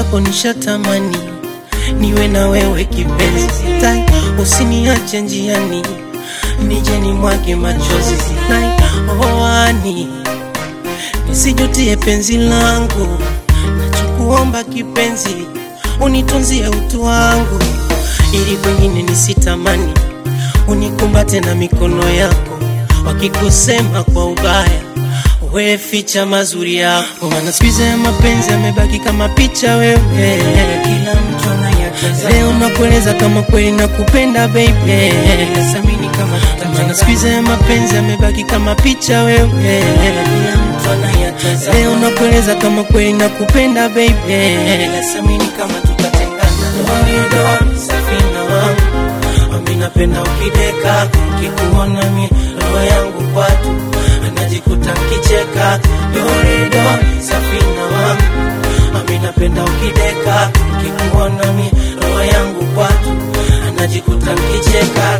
mwenzako nishatamani niwe na wewe kipenzi, sitai usiniache njiani, nije ni mwage machozi, sitai oani, nisijutie penzi langu, nachokuomba kipenzi, unitunzie utu wangu, ili kwengine nisitamani, unikumbate na mikono yako, wakikusema kwa ubaya we ficha mazuri yako, maana siku hizi ya mapenzi yamebaki kama picha wewe, kila mtu anayatazama. Leo nakueleza kama kweli nakupenda baby, nasamini kama tutatengana. Maana siku hizi ya mapenzi yamebaki kama picha wewe, kila mtu anayatazama. Leo nakueleza kama kweli nakupenda baby, nasamini kama tutatengana. Dori safina wangu, ami napenda ukideka, kikuona mi roho yangu kwatu najikuta kicheka dorido safina wangu ami napenda ukideka kikuona mi roho yangu kwatu anajikuta kicheka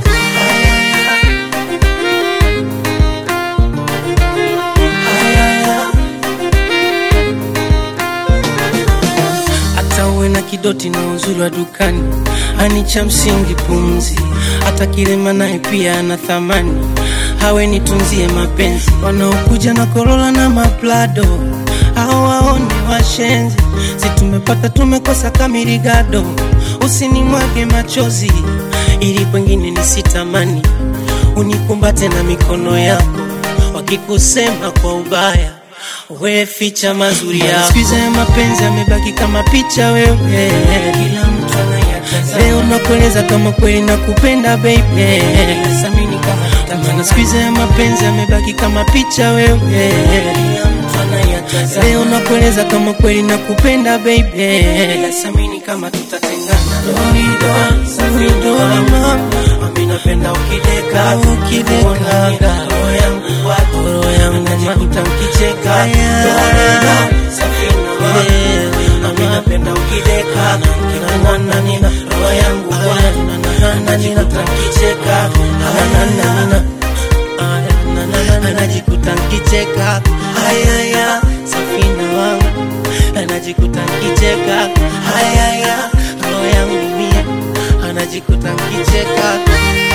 hata uwe na kidoti na uzuri wa dukani ani cha msingi pumzi hata kilema naye pia ana thamani hawe nitunzie mapenzi wanaokuja na korola na maplado au waone washenzi si tumepata tumekosa kamirigado usinimwage machozi ili kwengine nisitamani unikumbate na mikono yako wakikusema kwa ubaya we ficha mazuri yako siku hizi ya mapenzi yamebaki kama picha wewe kila mtu anayatazama leo nakueleza kama kweli nakupenda baby nasamini kama tutamana siku hizi ya mapenzi yamebaki kama picha wewe kila mtu anayatazama leo nakueleza kama kweli nakupenda baby nasamini kama tutatengana dorido safido mama ami napenda ukideka ukideka roho yangu kwako roho yangu najikuta mkicheka dorido safina wangu ami napenda ukideka kikuona nina roho yangu kwako najikuta mkicheka ananana anajikuta nkicheka hayaya safina wangu anajikuta nkicheka hayaya roho yangu mia anajikuta nkicheka